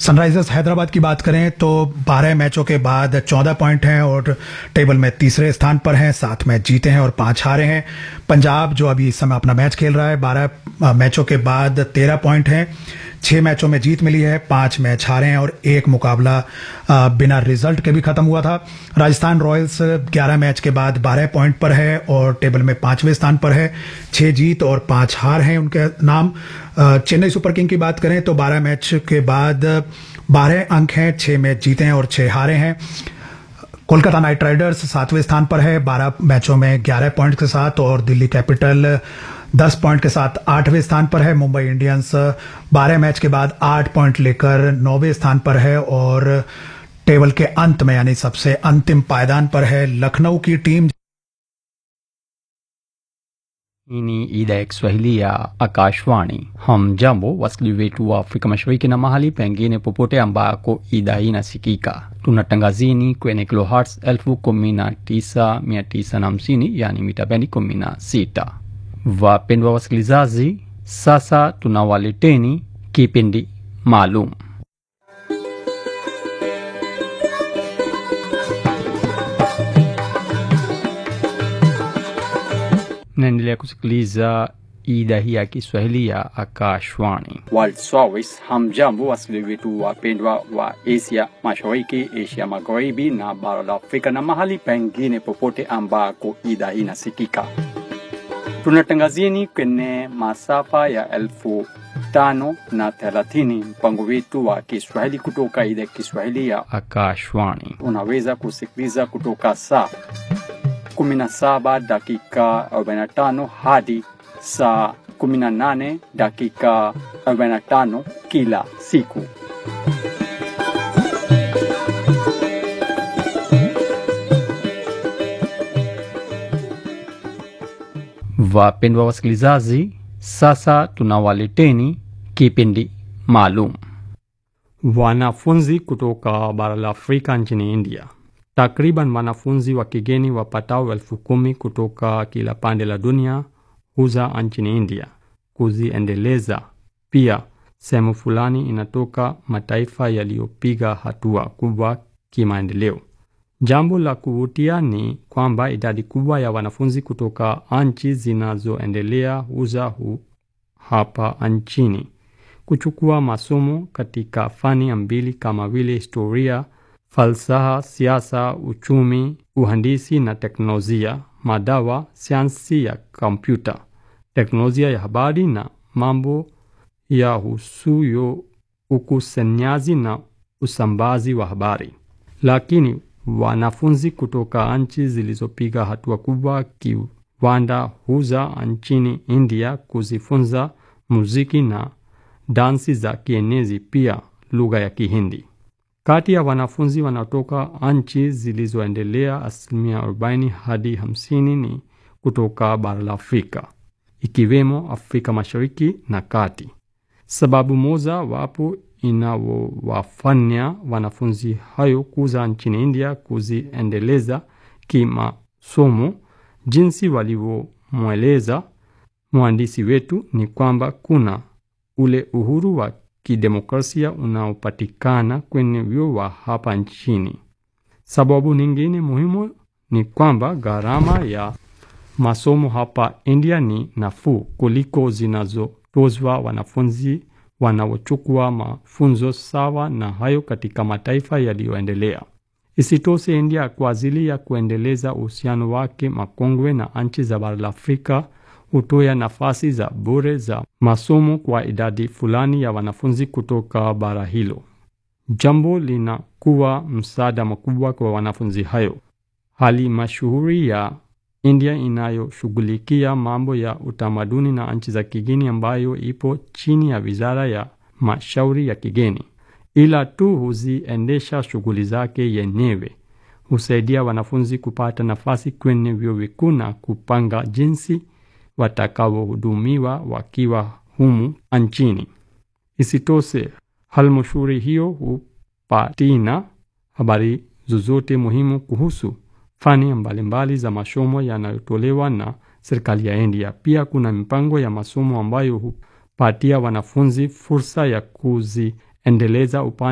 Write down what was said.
सनराइजर्स हैदराबाद की बात करें तो 12 मैचों के बाद 14 पॉइंट हैं और टेबल में तीसरे स्थान पर हैं सात मैच जीते हैं और पांच हारे हैं पंजाब जो अभी इस समय अपना मैच खेल रहा है 12 मैचों के बाद 13 पॉइंट हैं छह मैचों में जीत मिली है पांच मैच हारे हैं और एक मुकाबला बिना रिजल्ट के भी खत्म हुआ था राजस्थान रॉयल्स 11 मैच के बाद 12 पॉइंट पर है और टेबल में पांचवें स्थान पर है छह जीत और पांच हार हैं उनके नाम चेन्नई सुपर किंग की बात करें तो 12 मैच के बाद 12 अंक हैं छह मैच जीते हैं और छह हारे हैं कोलकाता नाइट राइडर्स सातवें स्थान पर है 12 मैचों में 11 पॉइंट के साथ और दिल्ली कैपिटल 10 पॉइंट के साथ आठवें स्थान पर है मुंबई इंडियंस 12 मैच के बाद 8 पॉइंट लेकर नौवें स्थान पर है और टेबल के अंत में यानी सबसे अंतिम पायदान पर है लखनऊ की team Hii ni idhaa ya Kiswahili ya Akashwani. Hamjambo wasikilizaji wetu wa Afrika Mashariki na mahali pengine popote ambako idhaa hii inasikika. Tunatangazini kwenye kilohertz 19950 yani mita bendi 16. Wapendwa wasikilizaji, sasa tunawaleteni kipindi maalum naendelea kusikiliza idhaa hii ya Kiswahili ya Akashwani World Service. Hamjambo wasikilizaji wetu wapendwa wa Asia Mashariki, Asia Magharibi na bara la Afrika na mahali pengine popote ambako idhaa hii inasikika. Tunatangazieni kwenye masafa ya elfu tano na thelathini mpango wetu wa Kiswahili kutoka idhaa ya Kiswahili ya Akashwani. Unaweza kusikiliza kutoka saa 17 dakika 45 hadi saa 18 dakika 45 kila siku. Wapendwa wasikilizaji, sasa tunawaleteni kipindi maalum. Wanafunzi kutoka bara la Afrika nchini India Takriban wanafunzi wa kigeni wapatao elfu kumi kutoka kila pande la dunia huza nchini India kuziendeleza. Pia sehemu fulani inatoka mataifa yaliyopiga hatua kubwa kimaendeleo. Jambo la kuvutia ni kwamba idadi kubwa ya wanafunzi kutoka nchi zinazoendelea huza hu hapa nchini kuchukua masomo katika fani mbili kama vile historia falsafa, siasa, uchumi, uhandisi na teknolojia, madawa, sayansi ya kompyuta, teknolojia ya habari na mambo ya husuyo ukusanyaji na usambazi wa habari. Lakini wanafunzi kutoka nchi zilizopiga hatua kubwa kiwanda huza nchini India kuzifunza muziki na dansi za kienezi, pia lugha ya Kihindi. Kati ya wanafunzi wanaotoka nchi zilizoendelea, asilimia 40 hadi 50 ni kutoka bara la Afrika, ikiwemo Afrika Mashariki na Kati. Sababu moja wapo inawafanya wanafunzi hayo kuza nchini India kuziendeleza kimasomo, jinsi walivyomweleza mwandishi wetu, ni kwamba kuna ule uhuru wa kidemokrasia unaopatikana kwenye vyuo wa hapa nchini. Sababu nyingine muhimu ni kwamba gharama ya masomo hapa India ni nafuu kuliko zinazotozwa wanafunzi wanaochukua mafunzo sawa na hayo katika mataifa yaliyoendelea. Isitoshe, India kwa ajili ya kuendeleza uhusiano wake makongwe na nchi za bara la Afrika hutoa nafasi za bure za masomo kwa idadi fulani ya wanafunzi kutoka bara hilo. Jambo linakuwa msaada mkubwa kwa wanafunzi hayo. Hali mashuhuri ya India inayoshughulikia mambo ya utamaduni na nchi za kigeni, ambayo ipo chini ya wizara ya mashauri ya kigeni, ila tu huziendesha shughuli zake yenyewe, husaidia wanafunzi kupata nafasi kwenye vyuo vikuu na kupanga jinsi watakaohudumiwa wakiwa humu nchini. Isitoshe, halmashauri hiyo hupatina habari zozote muhimu kuhusu fani mbalimbali za masomo yanayotolewa na serikali ya India. Pia kuna mipango ya masomo ambayo hupatia wanafunzi fursa ya kuziendeleza upande